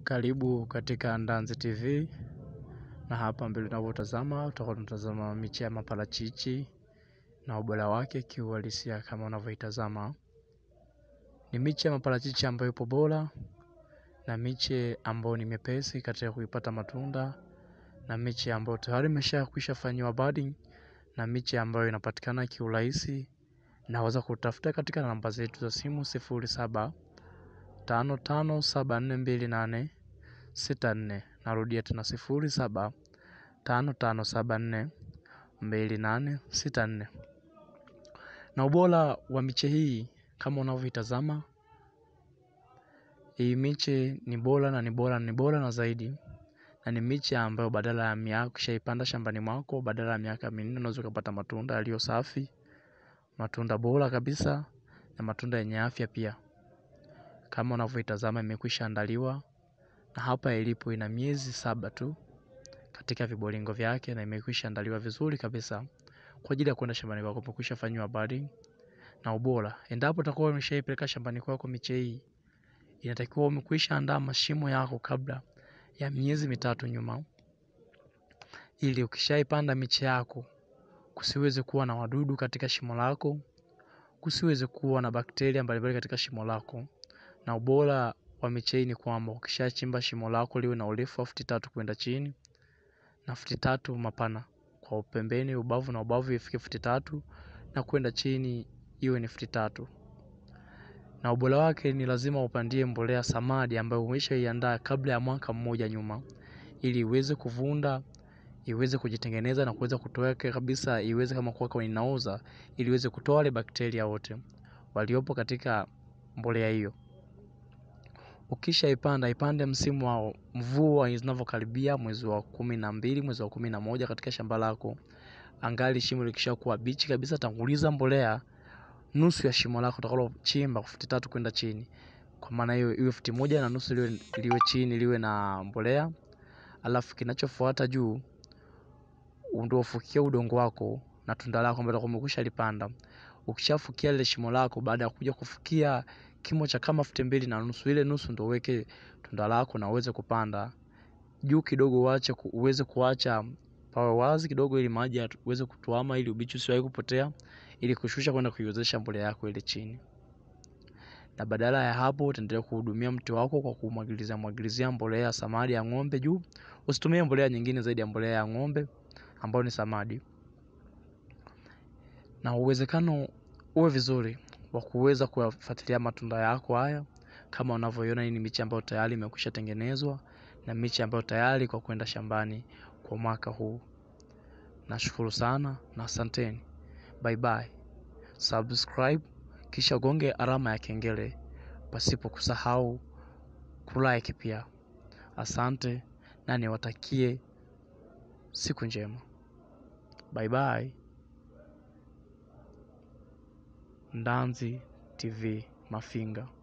Karibu katika Ndanzi TV na hapa mbele unavyotazama utakuwa unatazama miche ya maparachichi na ubora wake kiuhalisia kama unavyoitazama. Ni miche ya maparachichi ambayo ipo bora na miche ambayo ni mepesi katika kuipata matunda na miche ambayo tayari imeshakwisha fanyiwa budding na miche ambayo inapatikana kiurahisi. Naweza kutafuta katika namba zetu za simu sifuri saba tano tano saba nne mbili nane sita nne. Narudia tena sifuri saba tano tano saba nne mbili nane sita nne. Na ubora wa miche hii kama unavyoitazama, hii miche ni bora na ni bora ni bora na zaidi, na ni miche ambayo badala ya miaka ukishaipanda shambani mwako, badala ya miaka minne unaweza ukapata matunda yaliyo safi, matunda bora kabisa na matunda yenye afya pia. Kama unavyoitazama imekwisha andaliwa na hapa ilipo ina miezi saba tu katika vibolingo vyake na imekwisha andaliwa vizuri kabisa kwa ajili ya kwenda shambani kwako, imekwisha fanyiwa budding na ubora. Endapo utakuwa umeshaipeleka shambani kwako miche hii, inatakiwa umekwisha andaa mashimo yako kabla ya miezi mitatu nyuma, ili ukishaipanda miche yako kusiweze kuwa na wadudu katika shimo lako, kusiweze kuwa na bakteria mbalimbali katika shimo lako. Na ubora wa miche hii ni kwamba ukishachimba shimo lako liwe na urefu wa futi tatu kwenda chini na futi tatu mapana kwa upembeni, ubavu na ubavu ifike futi tatu na kwenda chini iwe ni futi tatu. Na ubora wake ni lazima upandie mbolea samadi ambayo umeshaiandaa kabla ya mwaka mmoja nyuma, ili iweze kuvunda, iweze kujitengeneza na kuweza kutoweka kabisa, iweze kama kuwa inaoza, ili iweze kutoa wale bakteria wote waliopo katika mbolea hiyo. Ukishaipanda ipande msimu wa mvua zinavyokaribia, mwezi wa kumi na mbili, mwezi wa kumi na moja katika shamba lako. Angali shimo likishakuwa bichi kabisa, tanguliza mbolea nusu ya shimo lako utakalochimba futi tatu kwenda chini. Kwa maana hiyo iwe futi moja na nusu liwe, liwe chini liwe na mbolea, alafu kinachofuata juu ndio ufukie udongo wako na tunda lako ambalo umekwisha lipanda. Ukishafukia lile shimo lako, baada ya kuja kufukia kimo cha kama futi mbili na nusu, ile nusu ndio uweke tunda lako na uweze kupanda juu kidogo, uache uweze kuacha pawe wazi kidogo, ili maji uweze kutuama, ili ubichi usiwahi kupotea, ili kushusha kwenda kuiwezesha mbolea yako ile chini. Na badala ya hapo utaendelea kuhudumia mti wako kwa kumwagilizia mwagilizia mbolea samadi ya ng'ombe juu. Usitumie mbolea nyingine zaidi ya mbolea ya ng'ombe ambayo ni samadi, na uwezekano uwe vizuri wa kuweza kuyafuatilia matunda yako haya. Kama unavyoiona, hii ni miche ambayo tayari imekwisha tengenezwa na miche ambayo tayari kwa kwenda shambani kwa mwaka huu. Nashukuru sana na asanteni, bye bye. Subscribe kisha gonge alama ya kengele, pasipo kusahau kulike pia. Asante na niwatakie siku njema, bye bye. Ndanzi TV Mafinga.